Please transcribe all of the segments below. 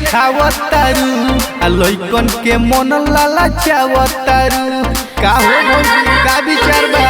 देखावतारू आ लइकन के मन लाला चावतारू का हो भौजी का विचार बा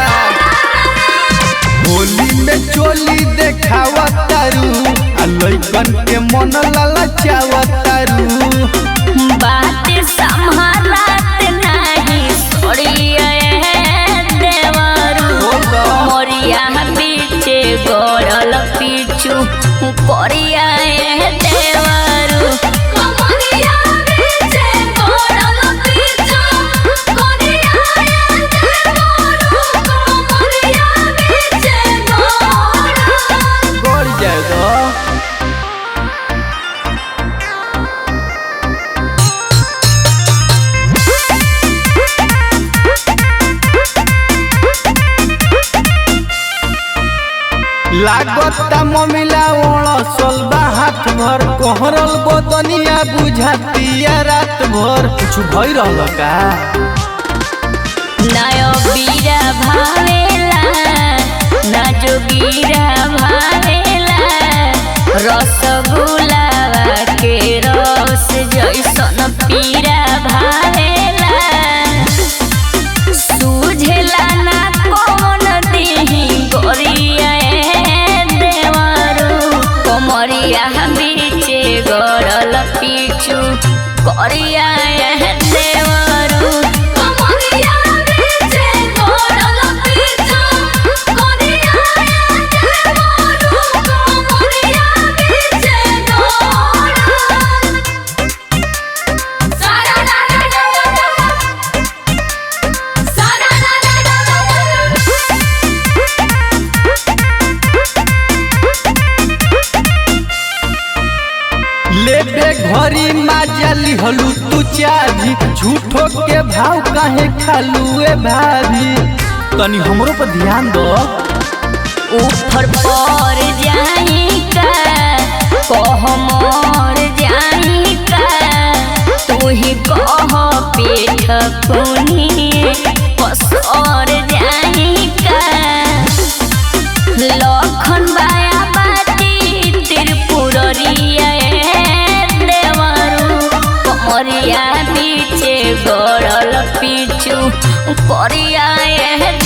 होली में चोली देखावतारू आ लइकन के मन लाला चावतारू बात संभालत नहीं सोड़िए देवरू बोलो। मोरिया बीचे गोड़ल पीछू परिया देवरू कमरिया बीचे गोड़ल पीछू कोरिया देवरू कमरिया बीचे गोड़ल गड़ जाएगा लागता ममिला ओड़सल बा हाथ भर कोहरल बदनिया बुझातिया रात भर कुछ भई रहल का नयो बीरा भावेला ना जोगीरा भावेला रसगुलावा के रस जैसन पीरा भावेला सूझेला ना कौन देही गोरिया देवरू कोमरिया बीचे गड़ल पीछू करिया देवरू कमरिया बीचे गोड़ल पीछू कोरिया देवरू कमरिया बीचे गोड़ल सारा ला ला ला ला सारा ला ला ला लेबे घरी माजली हलू तू चाभी झूठो के भाव काहे खालू ए भाभी तनी हमरो पर ध्यान दो ऊपर पर जाई का कह मोर जाई का तू ही कह पेट कुनी पसर जाई का लखन बाया बाटी त्रिपुरिया देवरू कमरिया पीछे गड़ल पीछू करिया